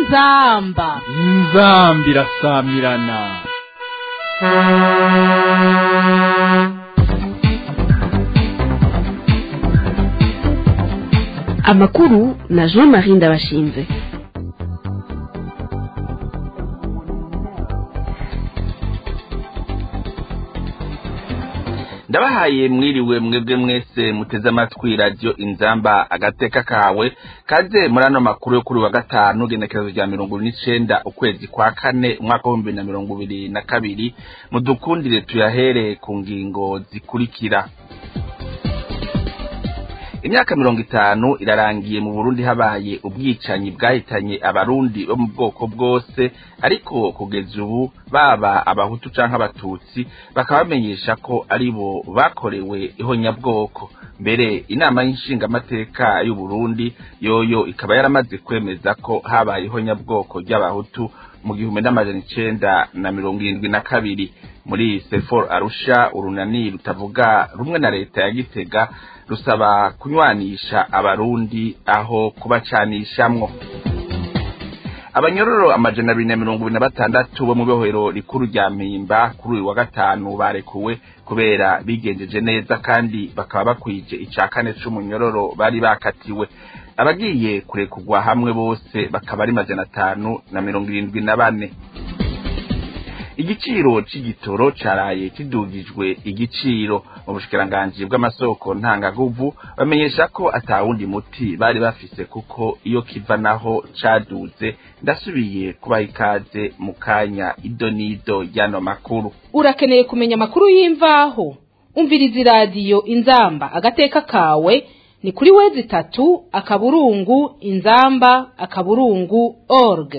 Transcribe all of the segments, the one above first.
inzamba inzambi irasamirana amakuru na jean marie ndabashinze ndabahaye mwiriwe mwebwe mwese muteze amatwi radiyo inzamba agateka kawe kaze muri ano makuru yo kuri wa gatanu genekerezo rya mirongo ibiri n'icenda ukwezi kwa kane umwaka w'ibihumbi na mirongo ibiri na kabiri mudukundire tuyahere ku ngingo zikurikira imyaka mirongo itanu irarangiye mu burundi habaye ubwicanyi bwahitanye abarundi bo mu bwoko bwose ariko kugeza ubu baba abahutu canke abatutsi bakaba bamenyesha ko ari bo bakorewe ihonyabwoko mbere inama y'inshingamateka y'uburundi yoyo ikaba yaramaze kwemeza ko habaye ihonyabwoko ry'abahutu mu gihumbi n'amajana icenda na mirongo irindwi na kabiri muri sefor arusha urunani rutavuga rumwe na leta ya gitega rusaba kunywanisha abarundi aho kubacanishamwo abanyororo amajana abiri na mirongo ibiri na batandatu bo mu bohero rikuru rya mpimba kuri uyu wa gatanu barekuwe kubera bigenjeje neza kandi bakaba bakwije ica kane c'umunyororo bari bakatiwe abagiye kurekurwa hamwe bose bakaba ari majana atanu na mirongo irindwi na bane igiciro c'igitoro caraye kidugijwe igiciro mu bushikiranganji bw'amasoko ntangaguvu bamenyesha ko atawundi muti bari bafise kuko iyo kiva naho caduze ndasubiye kubaha ikaze mu kanya idonido y'ano makuru urakeneye kumenya amakuru y'imvaho umviriza iradiyo inzamba agateka kawe ni kuri wezi itatu akaburungu inzamba akaburungu org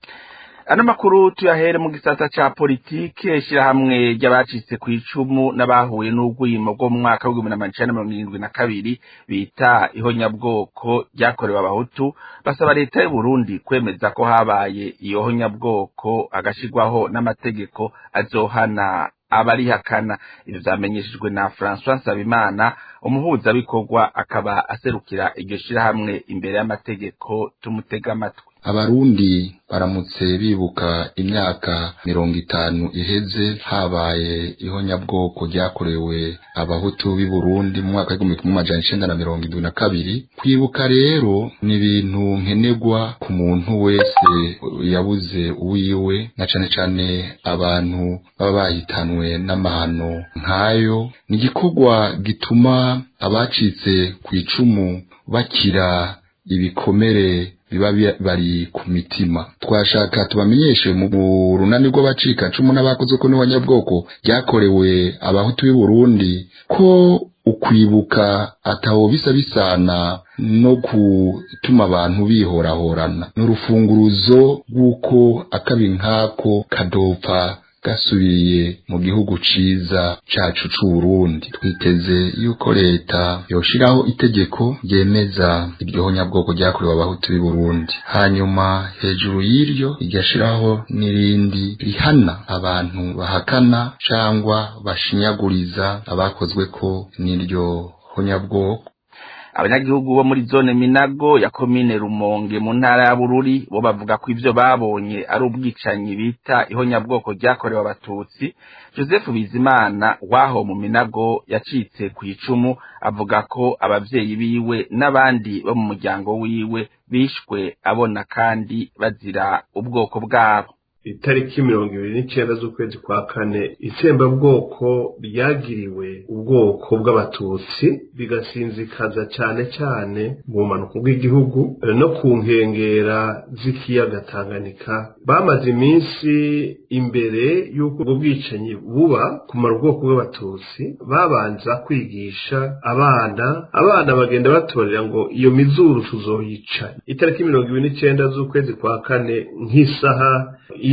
ano makuru tuyahere mu gisata ca politike shirahamwe ry'abacitse ku icumu n'abahuye n'urwimo rwo mu mwaka w'igihumbi na icenda mirongo irindwi na kabiri bita ihonyabwoko ryakorewe abahutu basaba leta y'uburundi kwemeza ko habaye iyo honyabwoko agashirwaho n'amategeko azohana abarihakana ivyo vyamenyeshejwe na François Nsabimana umuhuzabikorwa akaba aserukira iryo shirahamwe imbere y'amategeko tumutega amatwi abarundi baramutse bibuka imyaka mirongo itanu iheze habaye ihonyabwoko ryakorewe abahutu b'i Burundi mu mwaka w'igihumbi kimwe amajana icenda na mirongo indwi na kabiri kwibuka rero ni ibintu nkenerwa ku muntu wese yabuze uwiwe na cane cane abantu baba bahitanwe n'amahano nk'ayo ni igikorwa gituma abacitse ku icumu bakira ibikomere biba bari ku mitima twashaka tubamenyeshe mu runani rw'abacika cumu n'abakoze ko n'abanyabwoko ryakorewe abahutu b'i Burundi ko ukwibuka ataho bisa bisana no gutuma abantu bihorahorana n'urufunguruzo rw'uko akabi nk'ako kadopfa gasubiye mu gihugu ciza cacu c'Uburundi twiteze yuko leta yoshiraho itegeko ryemeza iryo honyabwoko ryakorewe abahutu b'i Burundi hanyuma hejuru y'iryo igashiraho n'irindi rihana abantu bahakana cangwa bashinyaguriza abakozweko n'iryo honyabwoko abanyagihugu bo muri zone minago ya komine rumonge mu ntara ya bururi bo bavuga ko ivyo babonye ari ubwicanyi bita ihonyabwoko ryakorewe abatutsi joseph bizimana waho mu minago yacitse ku icumu avuga ko abavyeyi biwe n'abandi bo mu muryango wiwe bishwe abona kandi bazira ubwoko bwabo itariki mirongo ibiri n'icenda z'ukwezi kwa kane itsembabwoko ryagiriwe ubwoko bw'abatutsi bigasinzikaza cane cane mu bumanuko bw'igihugu no ku nkengera z'ikiyaga tanganyika bamaze iminsi imbere y'uko ubwo bwicanyi buba kumara ubwoko bw'abatutsi babanza kwigisha abana abana bagenda batorera ngo iyo mizuru tuzoyica itariki mirongo ibiri n'icenda z'ukwezi kwa kane nk'isaha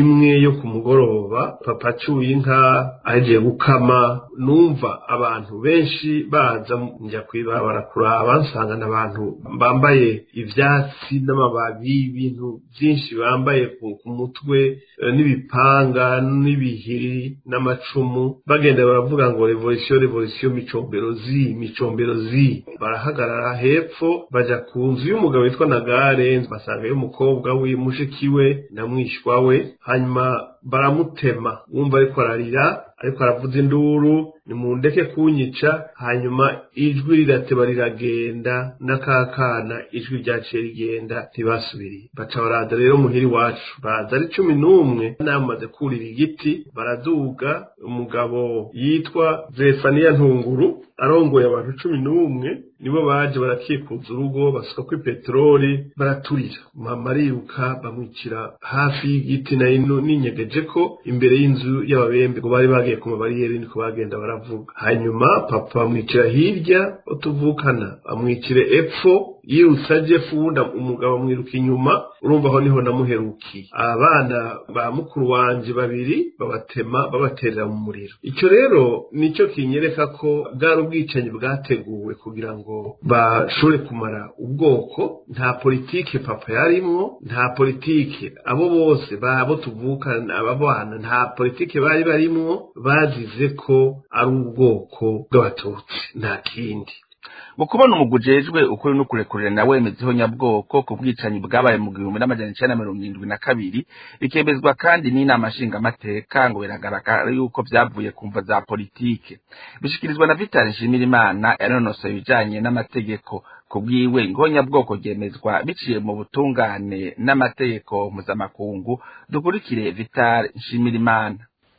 imwe yo ku mugoroba papa acuye inka ahejeje gukama numva abantu benshi baza njya kwibabara kuraba nsanga abantu bambaye ivyatsi n'amababi ibintu byinshi bambaye ku ku mutwe eh, n'ibipanga n'ibihiri n'amacumu bagenda baravuga ngo revolisiyo revolisiyo micombero zi micombero zi barahagarara hepfo baja ku nzu y'umugabo witwa nagare basanga y'umukobwa we mushiki we na mwishywa we hanyuma baramutema wumva ariko ararira ariko aravuza induru nimundeke kunyica hanyuma ijwi rirateba riragenda n'akakana ijwi ryaciye rigenda ntibasubiriye baca baraza rero muhira iwacu baza ari cumi n'umwe namaze kurira igiti baraduga umugabo yitwa zefaniya ntunguru arongoye abantu cumi n'umwe nibo baje barakikuza urugo basuka kuri peteroli baraturira mama ariruka bamwicira hafi y'igiti nayo ninyegeje ko imbere y'inzu y'ababembe ngo bari bagiye ku mabariyeri niko bagenda baravuga hanyuma papa bamwicira hirya utuvukana bamwicire epfo yirutse aje funda umugabo amwiruka inyuma urumva aho niho namuherukiye abana ba mukuru wanje babiri babatema babaterera mu muriro icyo rero nicyo kinyereka ko bwari ubwicanyi bwateguwe kugira ngo bashobore kumara ubwoko nta politike papa yarimwo nta politike abo bose babo tuvukana aba bana nta politike bari barimwo bazize ko ari ubwoko bw'abatutsi nta kindi mu kubona umugwi ujejwe ukuri n'ukurekurira na wemezeho nyabwoko ku bwicanyi bwabaye mu gihumbi n'amajana icenda na mirongo irindwi na kabiri bikemezwa kandi n'inama nshingamateka ngo biragaragara yuko vyavuye ku mvo za politike bishikirizwa na vitali nshimirimana yanonosoye ibijanye n'amategeko ku bwiwe ngo nyabwoko ryemezwa biciye mu butungane n'amategeko mpuzamakungu dukurikire vitali nshimirimana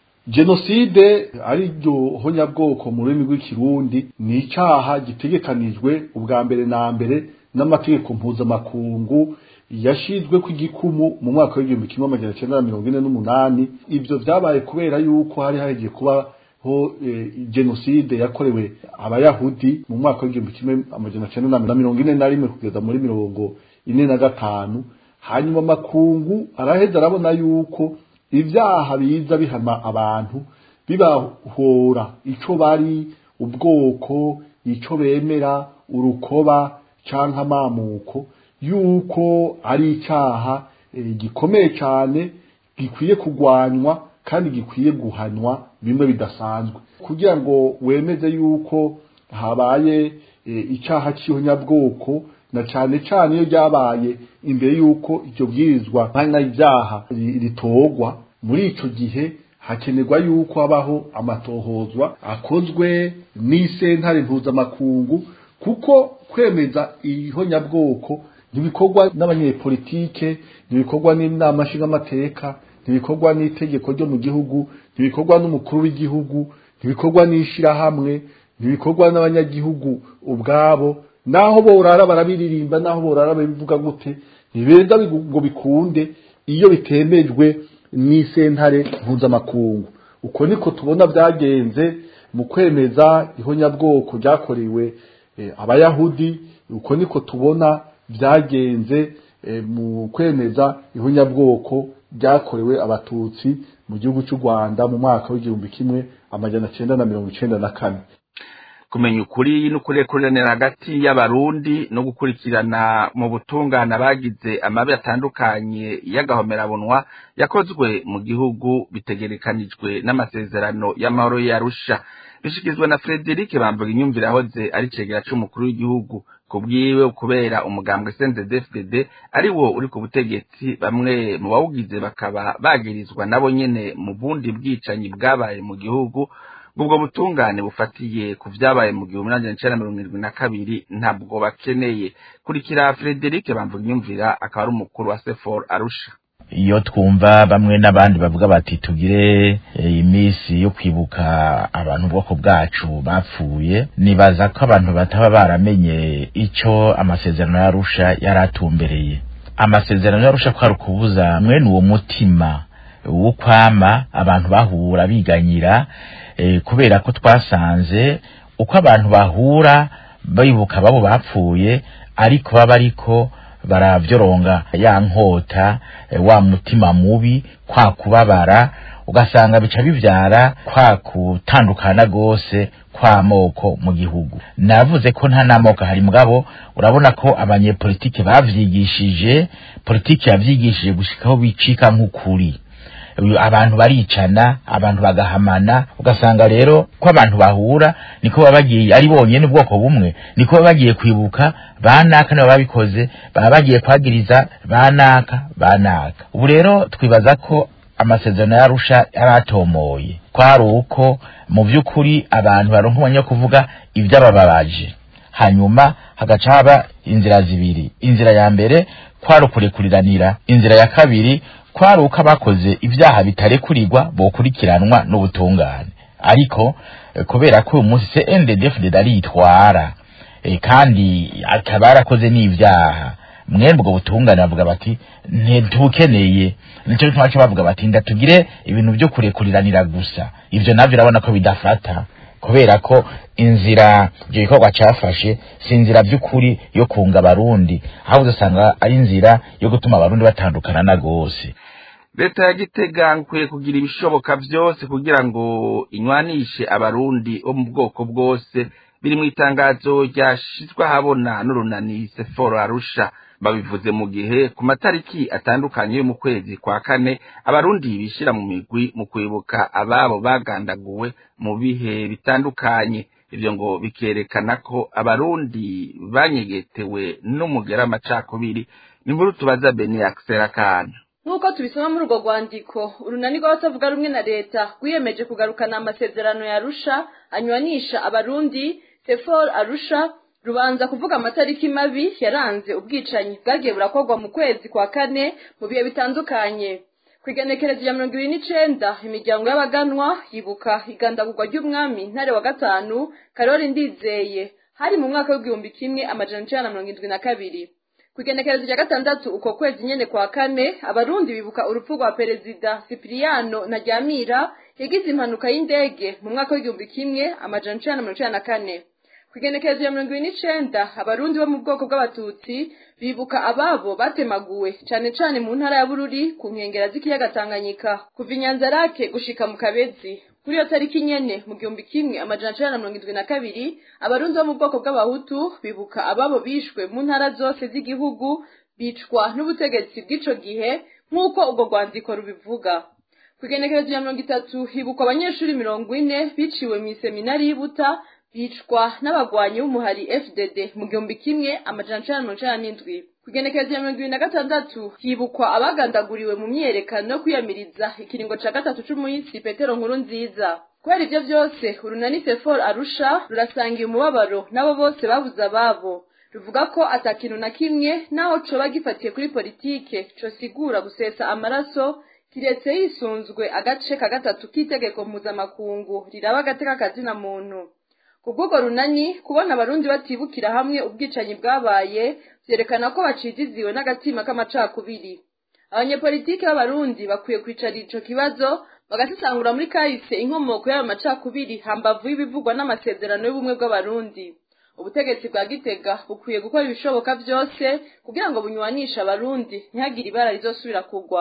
jenoside ari ryo honyabwoko mu rurimi rw'ikirundi ni icyaha gitegekanijwe ubwa mbere na mbere n'amategeko mpuzamakungu yashizwe ku igikumu mu mwaka w'igihumbi kimwe amajana cyenda na mirongo ine n'umunani ibyo byabaye kubera yuko hari hagiye kubaho e, jenoside yakorewe abayahudi mu mwaka w'igihumbi kimwe amajana cyenda na mirongo ine na rimwe kugeza muri mirongo ine na gatanu hanyuma amakungu araheza arabona yuko ibyaha biza bihama abantu bibahora ico bari ubwoko ico bemera urukoba canke amamuko yuko ari icyaha e, gikomeye cyane gikwiye kugwanywa kandi gikwiye guhanwa bimwe bidasanzwe kugira ngo wemeze yuko habaye e, icyaha cy'ihonyabwoko na cyane cyane iyo ryabaye imbere y'uko iryo bwirizwa nkana ibyaha ritogwa muri icyo gihe hakenerwa yuko habaho amatohozwa akozwe n'isentare mpuzamakungu kuko kwemeza ihonyabwoko ntibikorwa n'abanyepolitike ntibikorwa n'inama nshingamateka ntibikorwa n'itegeko ryo mu gihugu ntibikorwa n'umukuru w'igihugu ntibikorwa n'ishyirahamwe ntibikorwa n'abanyagihugu ubwabo naho borara barabiririmba naho borara babivuga gute ntibeza ngo bikunde iyo bitemejwe n'isentare mpuzamakungu uko niko tubona byagenze mu kwemeza ihonyabwoko ryakorewe abayahudi uko niko tubona byagenze mu kwemeza ihonyabwoko ryakorewe abatutsi mu gihugu cy'u rwanda mu mwaka w'igihumbi kimwe amajana cyenda na mirongo icyenda na kane kumenya ukuri n'ukurekuranira hagati y'abarundi no gukurikirana mu butungane abagize amabi atandukanye y'agahomerabunwa yakozwe mu gihugu bitegerekanijwe n'amasezerano y'amahoro yarusha bishyikirizwa na frederic bambuga inyumvire ahoze ari cegera c'umukuru w'igihugu ku bwiwe kubera umugambwe cnddfdd ari wo uri ku butegetsi bamwe mu bawugize bakaba bagirizwa nabo nyene mu bundi bwicanyi bwabaye mu gihugu ubwo butungane bufatiye ku vyabaye mu gihumbi n'amajana icenda mirongo irindwi na kabiri ntabwo bakeneye kurikira frederic bamvuga inyumvira akaba ari umukuru wa sefor arusha iyo twumva bamwe n'abandi bavuga bati tugire iminsi yo kwibuka abantu ubwoko bwacu bapfuye nibaza ko abantu bataba baramenye icyo amasezerano y'arusha yari atumbereye amasezerano y'arusha ko ari ukubuza mwene uwo mutima w'ukwama abantu bahura biganyira kubera ko twasanze uko abantu bahura bibuka babo bapfuye ariko baba ariko baravyoronga ya nkota eh, wa mutima mubi kwa kubabara ugasanga bica bivyara kwa kutandukana gose kw'amoko mu gihugu navuze ko nta n'amoko hari mugabo urabona ko abanyepolitike bavyigishije politike yavyigishije gushikaho bicika nk'ukuri Uyu abantu baricana abantu bagahamana ugasanga rero ko abantu bahura niko baba bagiye ari bonyene ubwoko bumwe niko baba bagiye kwibuka banaka nabo babikoze baba bagiye kwagiriza banaka banaka ubu rero twibaza ko amasezerano yarusha yaratomoye kwari uko mu by'ukuri abantu baronka umwanya wo kuvuga ibyabababaje hanyuma hagaca haba inzira zibiri inzira ya mbere kwari ukurekuriranira inzira ya kabiri kwari uko abakoze ibyaha bitarekurirwa bokurikiranwa n'ubutungane ariko eh, kubera ko uyu munsi CNDD-FDD aritwara eh, kandi akaba yarakoze n'ivyaha mwemwe ubwo butungane bavuga bati ntitukeneye nico gituma baca bavuga bati ndatugire ibintu vyo kurekuriranira gusa ivyo navyo urabona ko bidafata kubera ko inzira ivyo bikorwa cafashe si inzira vy'ukuri yo kunga abarundi ahubwo usanga ari inzira yo gutuma abarundi batandukana na gose leta ya gitega nkwiye kugira ibishoboka vyose kugira ngo inywanishe abarundi bo mu bwoko bwose biri mu itangazo ryashizwe ahabona n'urunani seforo arusha babivuze mu gihe ku matariki atandukanye yo mu kwezi kwa kane abarundi bishira mu migwi mu kwibuka ababo bagandaguwe mu bihe bitandukanye ivyo ngo bikerekana ko abarundi banyegetewe n'umugera amacakubiri ni inkuru tubaza beni akisera kana nk'uko tubisoma muri urwo rwandiko urunani rw'abatavuga rumwe na leta rwiyemeje kugarukana amasezerano ya arusha anywanisha abarundi sefor arusha rubanza kuvuga amatariki mabi yaranze ubwicanyi bwagiye burakorwa mu kwezi kwa kane mu bihe bitandukanye ku igenekerezo rya mirongo ibiri n'icenda imiryango y'abaganwa yibuka igandagurwa ry'umwami ntare wa gatanu karori ndizeye hari mu mwaka w'igihumbi kimwe amajana icenda na mirongo indwi na kabiri ku igenekerezo rya gatandatu uko kwezi nyene kwa kane abarundi bibuka urupfu rwa perezida sipiriyano ntaryamira yagize impanuka y'indege mu mwaka w'igihumbi kimwe amajana icenda na mirongo icenda na kane ku igenekerezo rya mirongo ibiri n'icenda abarundi bo mu bwoko bw'abatutsi bibuka ababo batemaguwe cane cane mu ntara ya bururi ku nkengera z'ikiyaga tanganyika kuva inyanzarake gushika mu kabezi kuri iyo tariki nyene mu gihumbi kimwe amajana icenda na mirongo indwi na kabiri abarundi bo mu bwoko bw'abahutu bibuka ababo bishwe mu ntara zose z'igihugu bicwa n'ubutegetsi bw'ico gihe nk'uko ubwo rwandiko rubivuga ku igenekerezo rya mirongo itatu hibukwa abanyeshuri mirongo ine biciwe mw'iseminari y'Ibuta bicwa n'abagwanyi b'umuhari FDD mu gihumbi kimwe amajana icenda na mirongo icenda n'indwi ku igenekerezo rya mirongo ibiri na gatandatu hibukwa abagandaguriwe mu myiyerekano yo kwiyamiriza ikiringo ca gatatu c'umuhisi petero nkuru nziza kubera ivyo vyose urunani sefor arusha rurasangiye umubabaro n'abo bose babuze ababo ruvuga ko ata kintu na kimwe naho coba gifatiye kuri politike cosigura gusesa amaraso kiretse yisunzwe agace ka gatatu k'itegeko mpuzamakungu riraba agateka kazina muntu kubw'ubwo runani kubona abarundi batibukira hamwe ubwicanyi bwabaye vyerekana ko bacijiziwe n'agatima k'amacakubiri abanyepolitike b'abarundi bakwiye kwicara ico kibazo bagasesangura muri kahise inkomoko y'ayo macakubiri hambavu y'ibivugwa n'amasezerano y'ubumwe bw'abarundi ubutegetsi bwa gitega bukwiye gukora ibishoboka vyose kugira ngo bunywanishe abarundi ntihagire ibara rizosubira kugwa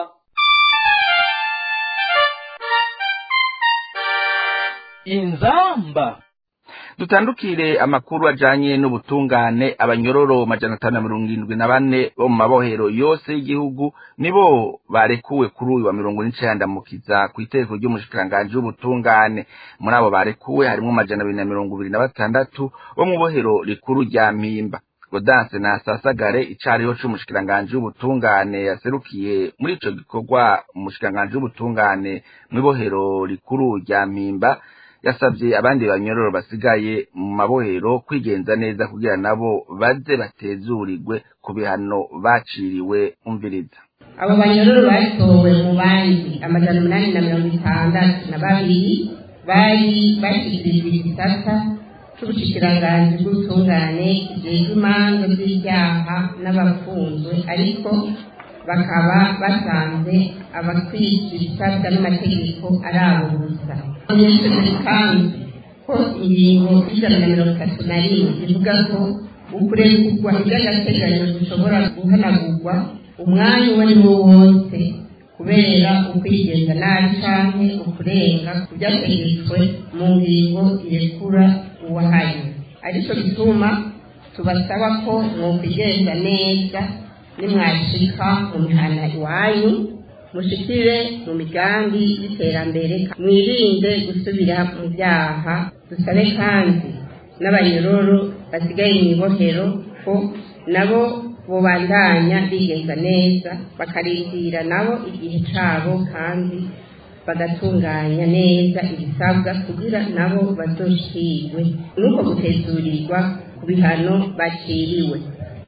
inzamba dutandukire amakuru ajanye n'ubutungane abanyororo majana atanu na mirongo indwi na bane bo mu mabohero yose y'igihugu nibo barekuwe kuri uyu wa mirongo n'icenda mukiza ku itegeko ry'umushikiranganji w'ubutungane muri abo barekuwe harimwo amajana abiri na mirongo ibiri na batandatu bo mu bohero rikuru rya mpimba godanse na sasagare icariho c'umushikiranganji w'ubutungane yaserukiye muri ico gikorwa umushikiranganji w'ubutungane mw'ibohero rikuru rya mpimba yasabye abandi banyororo basigaye mu mabohero kwigenza neza kugira nabo baze batezurirwe ku bihano baciriwe umviriza abo banyororo batowe mu bandi amajana umunani na mirongo itandatu na babiri bari bashyikirijwe igisata c'ubushikiranganji bw'ubutungane kijejwe imanza z'ivyaha n'abafunzwe ariko bakaba basanze abakwiza ibisabwa n'amategeko ari abo gusa abanyeshuri kandi ko ingingo y'ijana na mirongo itatu na rimwe ivuga ko ukurekugwa iby'agateganyo bishobora guhanagurwa umwanya uwo ari wo wose kubera ukwigenza nabi canke ukurenga ku byategetswe mu ngingo irekura uwahanye arico gituma tubasaba ko mwokwigenza neza nimwashika mu mihana iwanyu mushikire mu migambi y'iterambere mwirinde gusubira mu byaha dusabe kandi n'abanyororo basigaye mu ibohero ko nabo bubandanya bigenza neza bakarindira nabo igihe cabo kandi bagatunganya neza ibisabwa kugira nabo bazoshirwe nuko gutezurirwa ku bihano baciriwe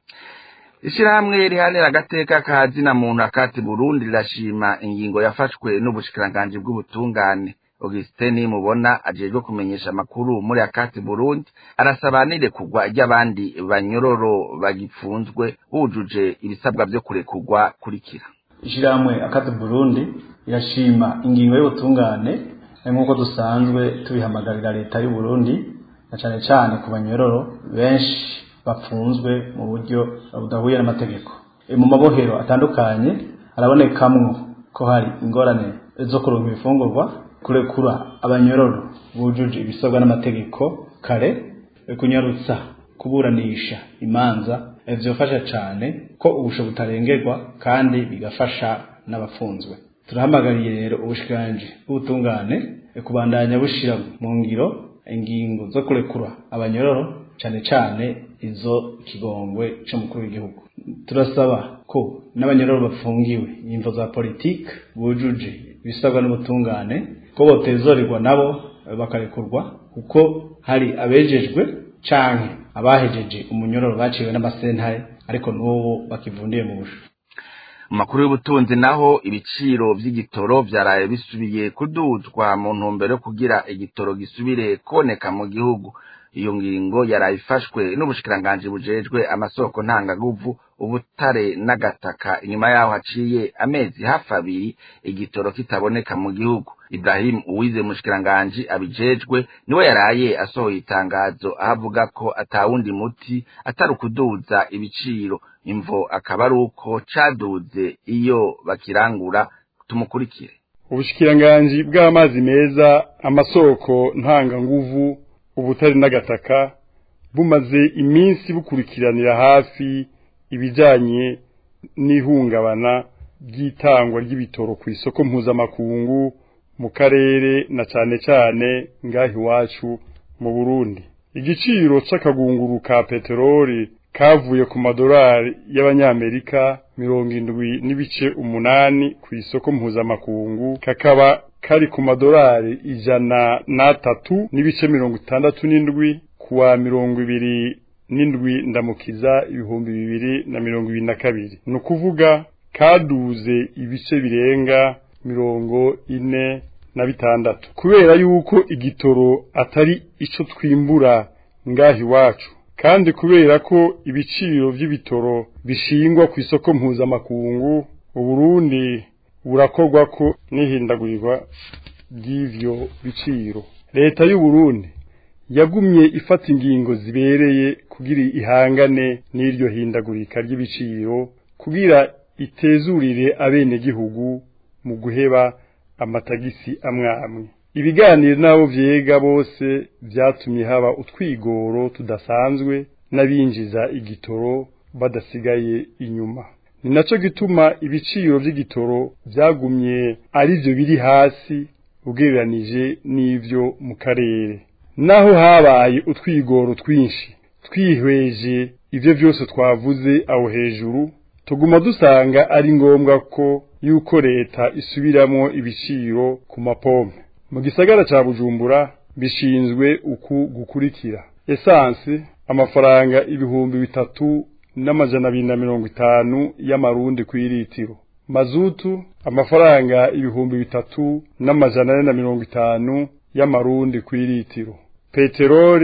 ishirahamwe rihanira agateka ka zina muntu akati burundi rirashima ingingo yafashwe n'ubushikiranganji bw'ubutungane augustin mubona ajejwe kumenyesha amakuru muri akati burundi arasaba n'irekurwa ry'abandi banyororo bagipfunzwe bujuje ibisabwa vyo kurekurwa kurikira ishirahamwe akati burundi irashima ingingo y'ubutungane nk'uko dusanzwe tubihamagarira leta y'u Burundi na cane cane ku banyororo benshi bapfunzwe mu buryo budahuye n'amategeko mu mabohero atandukanye harabonekamwo ko hari ingorane zo kuronka ibifungurwa kurekura abanyororo bujuje ibisabwa n'amategeko kare kunyarutsa kuburanisha imanza vyofasha cane ko ubusho butarengerwa kandi bigafasha n'abafunzwe turahamagariye rero ubushikiranji bw'ubutungane kubandanya bushira mu ngiro ingingo zo kurekura abanyororo cane cane izo kigongwe c'umukuru w'igihugu turasaba ko n'abanyororo bafungiwe imvo za politike bujuje ibisabwa n'ubutungane ko botezorerwa nabo bakarekurwa kuko hari abejejwe canke abahejeje umunyororo baciwe n'amasentare ariko n'ubu bakivundiye mu busho mu makuru y'ubutunzi naho ibiciro vy'igitoro vyaraye bisubiye kuduzwa mu ntumbero yo kugira igitoro gisubire kuboneka mu gihugu iyo ngingo yaraye ifashwe n'ubushikiranganji bujejwe amasoko ntangaguvu ubutare n'agataka inyuma yaho haciye amezi hafi abiri igitoro kitaboneka mu gihugu Ibrahim Uwize mushikiranganji abijejwe niwe yaraye asohoye itangazo aho avuga ko atawundi muti atari ukuduza ibiciro imvo akaba ari uko caduze iyo bakirangura tumukurikire ubushikiranganji bw'amazi meza amasoko ntanganguvu ubutare n'agataka bumaze iminsi bukurikiranira hafi ibijanye n'ihungabana ry'itangwa ry'ibitoro ku isoko mpuzamakungu mu karere na cane cane ngaho iwacu mu Burundi igiciro c'akagunguru ka peteroli kavuye ku madolari y'abanyamerika mirongo indwi n'ibice umunani ku isoko mpuzamakungu kakaba kari ku madolari ijana n'atatu n'ibice mirongo itandatu n'indwi kuwa mirongo ibiri n'indwi ndamukiza ibihumbi bibiri na mirongo ibiri na kabiri ni ukuvuga kaduze ibice birenga mirongo ine na bitandatu kubera yuko igitoro atari ico twimbura ngaho iwacu kandi kubera ko ibiciro vy'ibitoro bishingwa ku isoko mpuzamakungu uburundi burakorwa ko n'ihindagurirwa ry'ivyo biciro leta y'uburundi yagumye ifata ingingo zibereye kugira ihangane n'iryo hindagurika ry'ibiciro kugira itezurire abenegihugu mu guheba amatagisi amwe amwe ibiganiro n'abo vyega bose vyatumye haba utwigoro tudasanzwe n'abinjiza igitoro badasigaye inyuma ni naco gituma ibiciro vy'igitoro vyagumye arivyo biri hasi ugereranije n'ivyo mu karere naho habaye utwigoro twinshi twihweje ivyo vyose twavuze aho hejuru tuguma dusanga ari ngombwa ko yuko leta isubiramwo ibiciro ku mapompe mu gisagara ca bujumbura bishinzwe uku gukurikira esanse amafaranga ibihumbi bitatu n'amajana abiri na mirongo itanu y'amarundi kw'iritiro mazutu amafaranga ibihumbi bitatu n'amajana ane na mirongo itanu y'amarundi kw'iritiro peteroli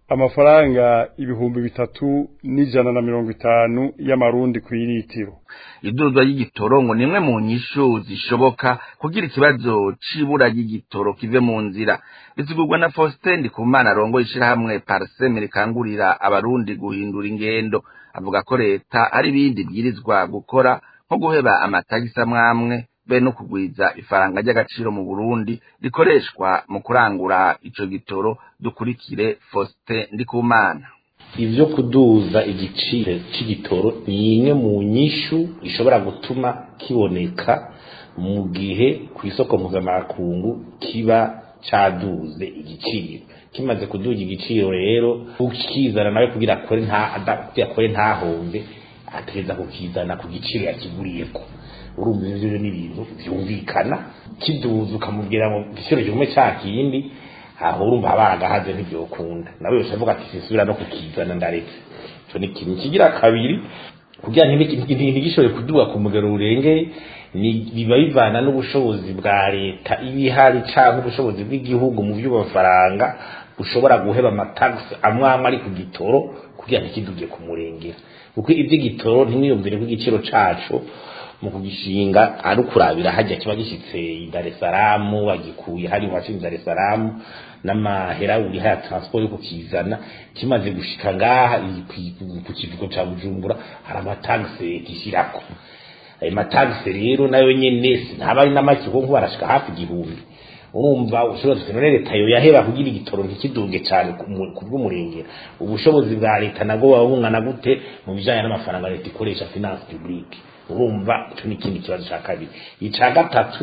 amafaranga ibihumbi bitatu n'ijana na mirongo itanu y'amarundi ku iritiro idurwa y'igitoro ngo nimwe mu nyishu zishoboka kugira ikibazo c'ibura ry'igitoro kive mu nzira bisigurwa na Faustin Ndikumana arongoye ishirahamwe Parseme rikangurira abarundi guhindura ingendo avuga ko leta hari ibindi byirizwa gukora nko guheba amatagisi amwamwe be no kugwiza ifaranga ry'agaciro mu Burundi rikoreshwa mu kurangura ico gitoro dukurikire Faustin Ndikumana ivyo kuduza igiciro c'igitoro ni imwe mu nyishu ishobora gutuma kiboneka mu gihe ku isoko mpuzamakungu kiba caduze igiciro kimaze kuduza igiciro rero ukizana nawe kugira akore nta kugira akore ntahombe ategeza kukizana ku giciro yakiguriyeko urumva ivyo ni ibintu vyumvikana kiduza ukamubwira ngo igiciro gigume ca kindi aho urumva baragahaze ntibyokunda nawe yose avuga ati sisubira no kukizana ndaretse ico ni ikintu kigira kabiri kugira ntigishobore kuduga ku mugero urengeye biba bivana n'ubushobozi bwa leta iba ihari canke ubushobozi bw'igihugu mu vy'amafaranga bushobora guheba amatagisi amwe amwe ari ku gitoro kugira ntikiduge ku murengera kuko ivy'igitoro ntimwiyumvire ko igiciro caco mu kugishinga ari ukurabira hajya kiba gishyitse i Dar es Salaam bagikuye hari wacu Dar es Salaam n'amahera uri haya transport yo kukizana kimaze gushika ngaha ku kivugo ca Bujumbura hari amataxe gishirako ayo mataxe rero nayo nyene ntaba ari n'amaki kuko barashika hafi igihumbi urumva ushobora kugira leta yo yahera kugira igitoro ntikiduge cyane ku bw'umurengera ubushobozi bwa leta nabwo buba bungana gute mu bijanye n'amafaranga leta ikoresha finance publique urumva icyo ni ikindi kibazo cya kabiri icya gatatu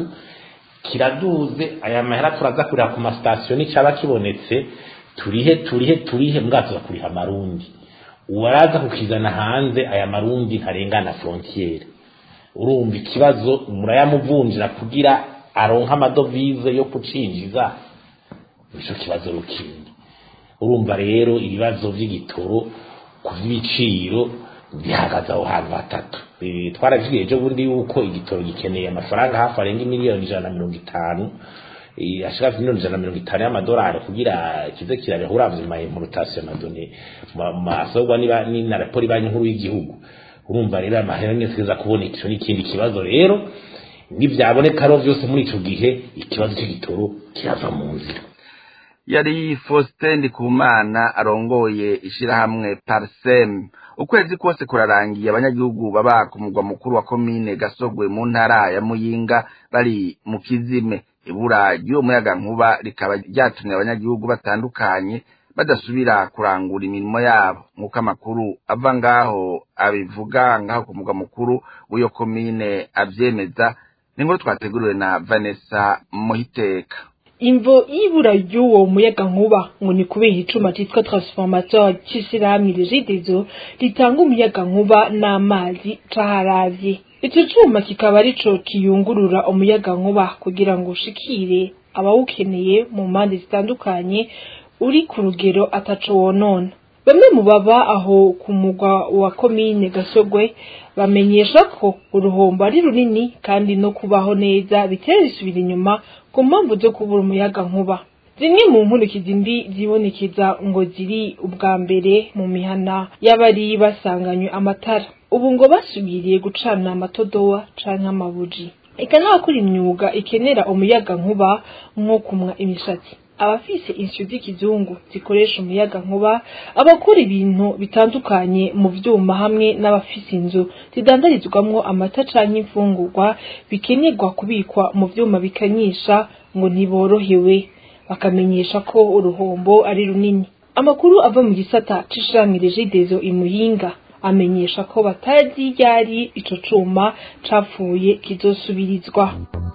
kiraduze aya mahera turaza kurira ku masitasiyo n'icyaba kibonetse turihe turihe turihe mbwato za kuriha amarundi uwaraza kukizana hanze aya marundi ntarengana frontiere urumva ikibazo murayamuvunjira kugira aronka amadovize yo kucinjiza nicyo kibazo rukindi urumva rero ibibazo by'igitoro ku by'ibiciro bihagaze aho hantu hatatu twaravugiye ejo bundi yuko igitoro gikeneye amafaranga hafi arenga miliyoni ijana na mirongo itanu ashaka miliyoni ijana na mirongo itanu y'amadolari kugira kize kirabeho uravye ma importation na done masogwa ni na raporo banki nkuru y'igihugu urumva rero amahera neza kuboneka ico n'ikindi kibazo rero nivyaboneka ro vyose muri ico gihe ikibazo c'igitoro kirava mu nzira yari Faustin Ndikumana arongoye ishirahamwe Parsem ukwezi kose kurarangiye abanyagihugu baba ku mugwa mukuru wa komine Gasogwe mu ntara ya Muyinga bari mu kizime ibura ry'uwo muyaga nkuba rikaba ryatumye abanyagihugu batandukanye badasubira kurangura imirimo yabo nk'uko amakuru ava ngaho abivuga ngaho ku mugwa mukuru w'iyo komine avyemeza ni nkuru twateguriwe na Vanessa Muhiteka imvo y'ibura ry'uwo muyaga nkuba ngo ni kubera icuma citwa transformateur c'ishirahamwe regidezo ritanga umuyaga nkuba n'amazi caharavye ico cuma kikaba arico kiyungurura umuyaga nkuba kugira ngo ushikire abawukeneye mu mpande zitandukanye uri ku rugero ataco wonona bamwe mu baba aho ku mugwa wa komine gasogwe bamenyesha ko uruhombo ari runini kandi no kubaho neza bitera bisubira inyuma ku mpamvu zo kubura umuyaga nkuba zimwe mu nkurikizi mbi zibonekeza ngo ziri ubwa mbere mu mihana y'abari basanganywe amatara ubu ngo basubiriye gucana amatodowa canke amabuji eka n'abakora imyuga ikenera umuyaga nkuba nko kumwa imishatsi abafise insyo z'ikizungu zikoresha umuyaga nkuba abakora ibintu bitandukanye mu vyuma hamwe n'abafise inzu zidandarizwamwo amata canke imfungurwa bikenerwa kubikwa mu vyuma bikanyisha ngo ntiborohewe bakamenyesha ko uruhombo ari runini amakuru ava mu gisata c'ishirahamwe regidezo imuyinga amenyesha ko batazi ryari ico cuma capfuye kizosubirizwa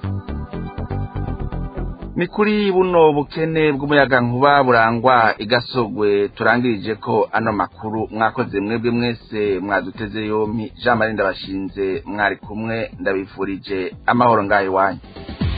ni kuri buno bukene bw'umuyagankuba burangwa igasogwe turangirije ko ano makuru mwakoze mwebwe mwese mwaduteze yompi jean marie ndabashinze mwari kumwe ndabifurije amahoro ngayo iwanyu